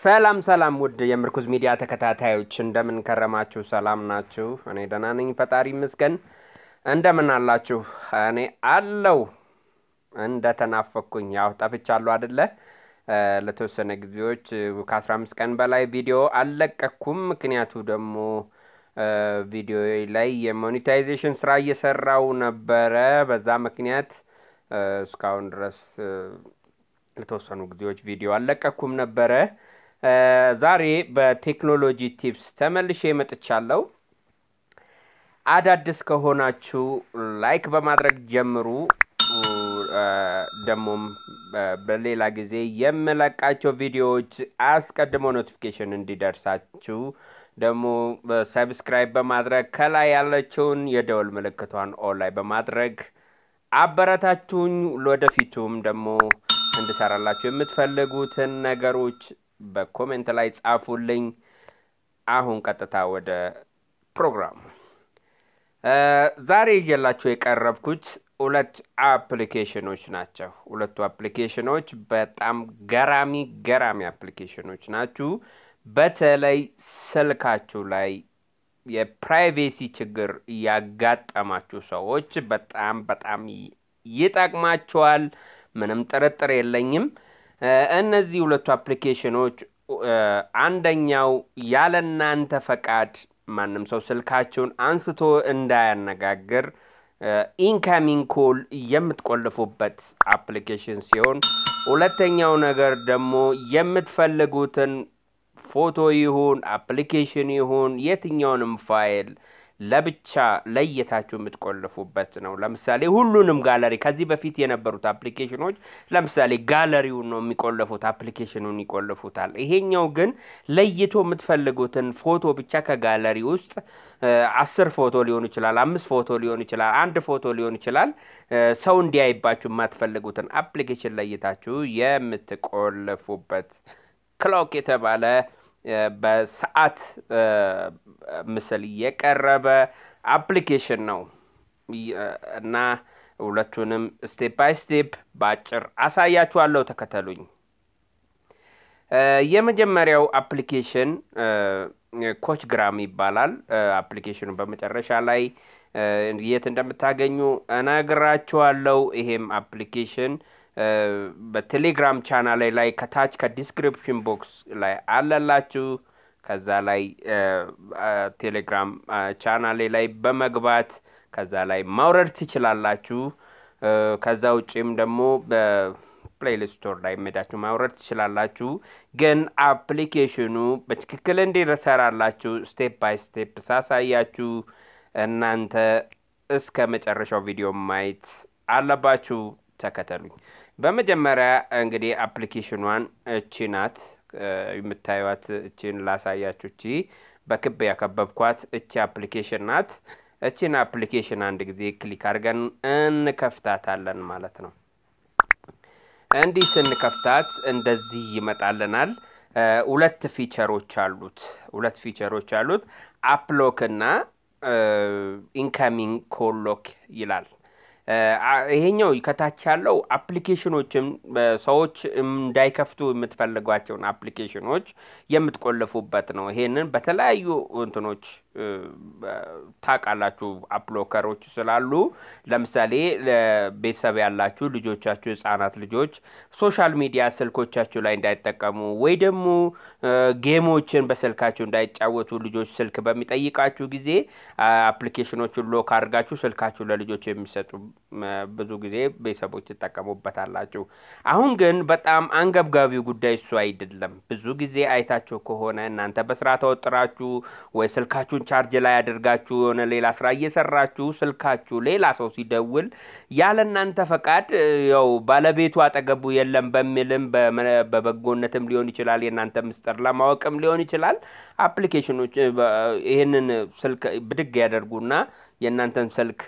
ሰላም ሰላም ውድ የምርኩዝ ሚዲያ ተከታታዮች እንደምን ከረማችሁ? ሰላም ናችሁ? እኔ ደህና ነኝ፣ ፈጣሪ ይመስገን። እንደምን አላችሁ? እኔ አለው እንደተናፈኩኝ ያው ጠፍቻለሁ አደለ? ለተወሰነ ጊዜዎች ከአስራ አምስት ቀን በላይ ቪዲዮ አልለቀኩም። ምክንያቱ ደግሞ ቪዲዮ ላይ የሞኔታይዜሽን ስራ እየሰራው ነበረ። በዛ ምክንያት እስካሁን ድረስ ለተወሰኑ ጊዜዎች ቪዲዮ አልለቀኩም ነበረ። ዛሬ በቴክኖሎጂ ቲፕስ ተመልሼ መጥቻለሁ። አዳዲስ ከሆናችሁ ላይክ በማድረግ ጀምሩ። ደግሞም በሌላ ጊዜ የምለቃቸው ቪዲዮዎች አስቀድሞ ኖቲፊኬሽን እንዲደርሳችሁ ደግሞ ሰብስክራይብ በማድረግ ከላይ ያለችውን የደወል ምልክቷን ኦን ላይ በማድረግ አበረታቱኝ። ወደፊቱም ደግሞ እንድሰራላችሁ የምትፈልጉትን ነገሮች በኮሜንት ላይ ጻፉልኝ። አሁን ቀጥታ ወደ ፕሮግራሙ። ዛሬ ይዤላችሁ የቀረብኩት ሁለት አፕሊኬሽኖች ናቸው። ሁለቱ አፕሊኬሽኖች በጣም ገራሚ ገራሚ አፕሊኬሽኖች ናችሁ። በተለይ ስልካችሁ ላይ የፕራይቬሲ ችግር ያጋጠማችሁ ሰዎች በጣም በጣም ይጠቅማችኋል። ምንም ጥርጥር የለኝም። እነዚህ ሁለቱ አፕሊኬሽኖች አንደኛው ያለ እናንተ ፈቃድ ማንም ሰው ስልካችሁን አንስቶ እንዳያነጋግር ኢንካሚንግ ኮል የምትቆልፉበት አፕሊኬሽን ሲሆን ሁለተኛው ነገር ደግሞ የምትፈልጉትን ፎቶ ይሁን አፕሊኬሽን ይሁን የትኛውንም ፋይል ለብቻ ለየታችሁ የምትቆልፉበት ነው። ለምሳሌ ሁሉንም ጋለሪ ከዚህ በፊት የነበሩት አፕሊኬሽኖች ለምሳሌ ጋለሪውን ነው የሚቆልፉት፣ አፕሊኬሽኑን ይቆልፉታል። ይሄኛው ግን ለይቶ የምትፈልጉትን ፎቶ ብቻ ከጋለሪ ውስጥ አስር ፎቶ ሊሆን ይችላል፣ አምስት ፎቶ ሊሆን ይችላል፣ አንድ ፎቶ ሊሆን ይችላል። ሰው እንዲያይባችሁ የማትፈልጉትን አፕሊኬሽን ለይታችሁ የምትቆልፉበት ክሎክ የተባለ በሰዓት ምስል የቀረበ አፕሊኬሽን ነው እና ሁለቱንም ስቴፕ ባይ ስቴፕ በአጭር አሳያችኋለሁ። ተከተሉኝ። የመጀመሪያው አፕሊኬሽን ኮች ግራም ይባላል። አፕሊኬሽኑ በመጨረሻ ላይ የት እንደምታገኙ እነግራችኋለሁ። ይሄም አፕሊኬሽን በቴሌግራም ቻናል ላይ ከታች ከዲስክሪፕሽን ቦክስ ላይ አለላችሁ። ከዛ ላይ ቴሌግራም ቻናሌ ላይ በመግባት ከዛ ላይ ማውረድ ትችላላችሁ። ከዛ ውጭም ደግሞ በፕሌይሊስት ስቶር ላይ ሜዳችሁ ማውረድ ትችላላችሁ። ግን አፕሊኬሽኑ በትክክል እንዲሰራላችሁ ስቴፕ ባይ ስቴፕ ሳሳያችሁ እናንተ እስከ መጨረሻው ቪዲዮ ማየት አለባችሁ። ተከተሉኝ። በመጀመሪያ እንግዲህ አፕሊኬሽኗን እቺ ናት የምታዩት። እቺን ላሳያችሁ። እቺ በክብ ያከበብኳት እቺ አፕሊኬሽን ናት። እቺን አፕሊኬሽን አንድ ጊዜ ክሊክ አድርገን እንከፍታታለን ማለት ነው። እንዲህ ስንከፍታት እንደዚህ ይመጣልናል። ሁለት ፊቸሮች አሉት። ሁለት ፊቸሮች አሉት። አፕሎክ እና ኢንካሚንግ ኮሎክ ይላል። ይሄኛው ከታች ያለው አፕሊኬሽኖችም ሰዎች እንዳይከፍቱ የምትፈልጓቸውን አፕሊኬሽኖች የምትቆልፉበት ነው። ይሄንን በተለያዩ እንትኖች ታውቃላችሁ፣ አፕሎከሮች ስላሉ ለምሳሌ ቤተሰብ ያላችሁ ልጆቻችሁ፣ ህጻናት ልጆች ሶሻል ሚዲያ ስልኮቻችሁ ላይ እንዳይጠቀሙ ወይ ደግሞ ጌሞችን በስልካችሁ እንዳይጫወቱ ልጆች ስልክ በሚጠይቃችሁ ጊዜ አፕሊኬሽኖቹን ሎክ አድርጋችሁ ስልካችሁ ለልጆች የሚሰጡ ብዙ ጊዜ ቤተሰቦች ትጠቀሙበታላችሁ። አሁን ግን በጣም አንገብጋቢው ጉዳይ እሱ አይደለም። ብዙ ጊዜ አይታችሁ ከሆነ እናንተ በስራ ተወጥራችሁ ወይ ስልካችሁን ቻርጅ ላይ አድርጋችሁ የሆነ ሌላ ስራ እየሰራችሁ ስልካችሁ ሌላ ሰው ሲደውል ያለ እናንተ ፈቃድ ያው ባለቤቱ አጠገቡ የለም በሚልም በበጎነትም ሊሆን ይችላል የእናንተ ምስጢር ለማወቅም ሊሆን ይችላል አፕሊኬሽኖች ይህንን ስልክ ብድግ ያደርጉና የእናንተን ስልክ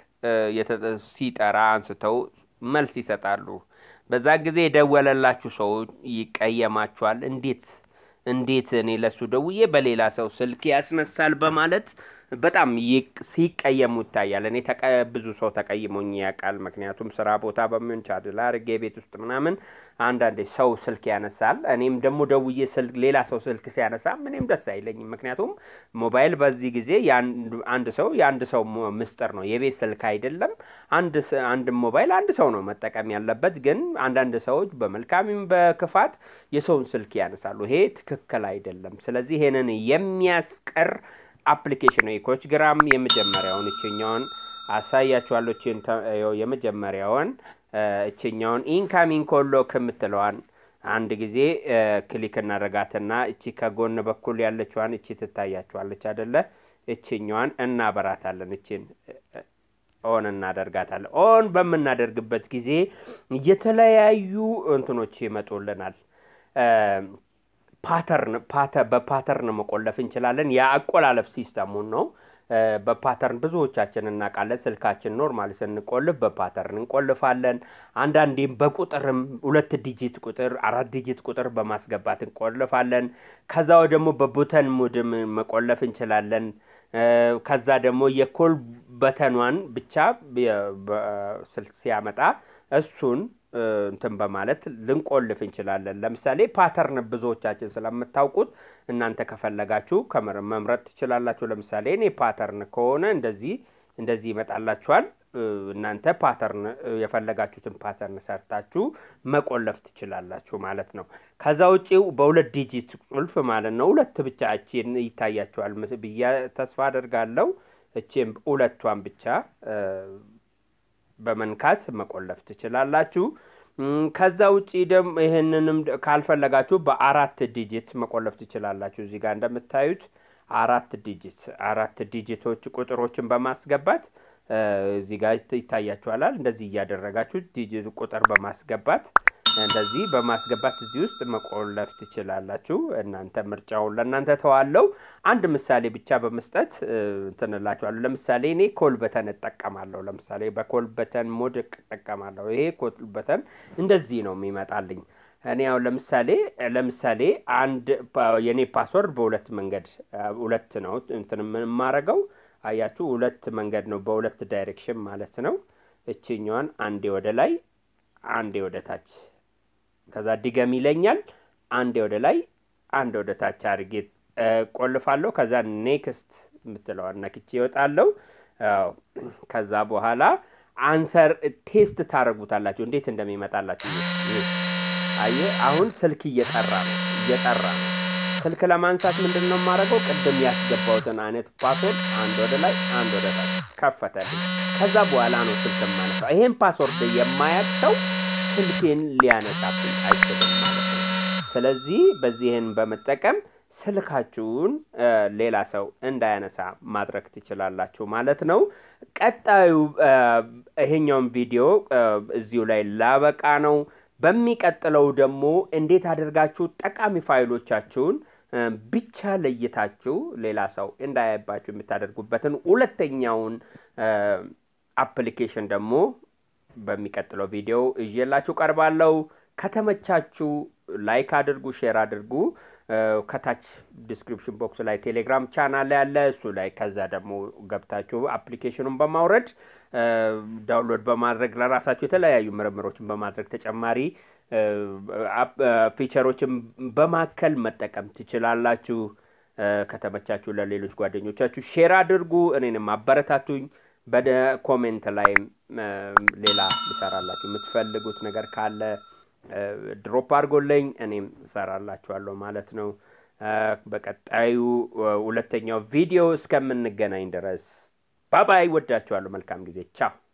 ሲጠራ አንስተው መልስ ይሰጣሉ። በዛ ጊዜ የደወለላችሁ ሰው ይቀየማችኋል። እንዴት እንዴት እኔ ለሱ ደውዬ በሌላ ሰው ስልክ ያስነሳል በማለት በጣም ሲቀየሙ ይታያል። እኔ ብዙ ሰው ተቀይሞኝ ያውቃል። ምክንያቱም ስራ ቦታ በምን ቻርጅ አድርጌ ቤት ውስጥ ምናምን አንዳንዴ ሰው ስልክ ያነሳል። እኔም ደግሞ ደውዬ ስልክ ሌላ ሰው ስልክ ሲያነሳ ምንም ደስ አይለኝም። ምክንያቱም ሞባይል በዚህ ጊዜ አንድ ሰው የአንድ ሰው ምስጢር ነው፣ የቤት ስልክ አይደለም። አንድ ሞባይል አንድ ሰው ነው መጠቀም ያለበት። ግን አንዳንድ ሰዎች በመልካምም በክፋት የሰውን ስልክ ያነሳሉ። ይሄ ትክክል አይደለም። ስለዚህ ይሄንን የሚያስቀር አፕሊኬሽን ነው የኮች ግራም የመጀመሪያውን እችኛውን አሳያችኋለሁ። የመጀመሪያውን እችኛውን ኢንካሚንግ ኮሎ ከምትለዋን አንድ ጊዜ ክሊክ እናደርጋትና እቺ ከጎን በኩል ያለችዋን እቺ ትታያችኋለች አደለ? እችኛዋን እናበራታለን። እችን ኦን እናደርጋታለን። ኦን በምናደርግበት ጊዜ የተለያዩ እንትኖች ይመጡልናል። ፓተርን በፓተርን መቆለፍ እንችላለን። የአቆላለፍ ሲስተሙን ነው። በፓተርን ብዙዎቻችን እናውቃለን። ስልካችን ኖርማል ስንቆልፍ በፓተርን እንቆልፋለን። አንዳንዴም በቁጥርም ሁለት ዲጂት ቁጥር፣ አራት ዲጂት ቁጥር በማስገባት እንቆልፋለን። ከዛው ደግሞ በቡተን ሙድም መቆለፍ እንችላለን። ከዛ ደግሞ የኮል በተኗን ብቻ ስልክ ሲያመጣ እሱን እንትን በማለት ልንቆልፍ እንችላለን። ለምሳሌ ፓተርን ብዙዎቻችን ስለምታውቁት እናንተ ከፈለጋችሁ መምረጥ ትችላላችሁ። ለምሳሌ እኔ ፓተርን ከሆነ እንደዚህ እንደዚህ ይመጣላችኋል። እናንተ ፓተርን የፈለጋችሁትን ፓተርን ሰርታችሁ መቆለፍ ትችላላችሁ ማለት ነው። ከዛ ውጪ በሁለት ዲጂት ቁልፍ ማለት ነው። ሁለት ብቻ እቺን ይታያችኋል ብዬ ተስፋ አደርጋለሁ። እቺም ሁለቷን ብቻ በመንካት መቆለፍ ትችላላችሁ። ከዛ ውጪ ደግሞ ይህንንም ካልፈለጋችሁ በአራት ዲጂት መቆለፍ ትችላላችሁ። እዚህ ጋር እንደምታዩት አራት ዲጂት አራት ዲጂቶች ቁጥሮችን በማስገባት እዚህ ጋር ይታያችኋላል። እንደዚህ እያደረጋችሁ ዲጂት ቁጥር በማስገባት እንደዚህ በማስገባት እዚህ ውስጥ መቆለፍ ትችላላችሁ። እናንተ ምርጫውን ለእናንተ ተዋለው። አንድ ምሳሌ ብቻ በመስጠት እንትንላችኋለሁ። ለምሳሌ እኔ ኮል በተን እጠቀማለሁ። ለምሳሌ በኮል በተን ሞድ እጠቀማለሁ። ይሄ ኮል በተን እንደዚህ ነው የሚመጣልኝ። እኔ ያው ለምሳሌ ለምሳሌ አንድ የእኔ ፓስወርድ በሁለት መንገድ ሁለት ነው እንትን የማረገው አያችሁ፣ ሁለት መንገድ ነው፣ በሁለት ዳይሬክሽን ማለት ነው። እችኛዋን አንዴ ወደ ላይ አንዴ ወደ ታች ከዛ ድገም ይለኛል። አንዴ ወደ ላይ አንዴ ወደ ታች አድርጌ ቆልፋለሁ። ከዛ ኔክስት የምትለዋን ነክቼ ይወጣለሁ። ከዛ በኋላ አንሰር ቴስት ታደርጉታላችሁ እንዴት እንደሚመጣላችሁ። አየ አሁን ስልክ እየጠራ ነው እየጠራ ነው። ስልክ ለማንሳት ምንድን ነው የማደርገው? ቅድም ያስገባሁትን አይነት ፓስወርድ አንድ ወደ ላይ አንድ ወደ ታች ከፈተልኝ። ከዛ በኋላ ነው ስልክ የማነሳው። ይሄን ፓስወርድ የማያቅ ሰው ስልኬን ሊያነሳብኝ አይችልም ማለት ነው። ስለዚህ በዚህን በመጠቀም ስልካችሁን ሌላ ሰው እንዳያነሳ ማድረግ ትችላላችሁ ማለት ነው። ቀጣዩ ይሄኛውን ቪዲዮ እዚሁ ላይ ላበቃ ነው። በሚቀጥለው ደግሞ እንዴት አድርጋችሁ ጠቃሚ ፋይሎቻችሁን ብቻ ለይታችሁ ሌላ ሰው እንዳያባችሁ የምታደርጉበትን ሁለተኛውን አፕሊኬሽን ደግሞ በሚቀጥለው ቪዲዮ እዤላችሁ ቀርባለሁ። ከተመቻችሁ ላይክ አድርጉ፣ ሼር አድርጉ። ከታች ዲስክሪፕሽን ቦክስ ላይ ቴሌግራም ቻናል ያለ እሱ ላይ ከዛ ደግሞ ገብታችሁ አፕሊኬሽኑን በማውረድ ዳውንሎድ በማድረግ ለራሳችሁ የተለያዩ ምርምሮችን በማድረግ ተጨማሪ ፊቸሮችን በማከል መጠቀም ትችላላችሁ። ከተመቻችሁ ለሌሎች ጓደኞቻችሁ ሼር አድርጉ። እኔንም አበረታቱኝ። በደ ኮሜንት ላይም ሌላ ልሰራላችሁ የምትፈልጉት ነገር ካለ ድሮፕ አድርጎልኝ እኔም እሰራላችኋለሁ ማለት ነው። በቀጣዩ ሁለተኛው ቪዲዮ እስከምንገናኝ ድረስ ባባይ። ወዳችኋለሁ። መልካም ጊዜ። ቻው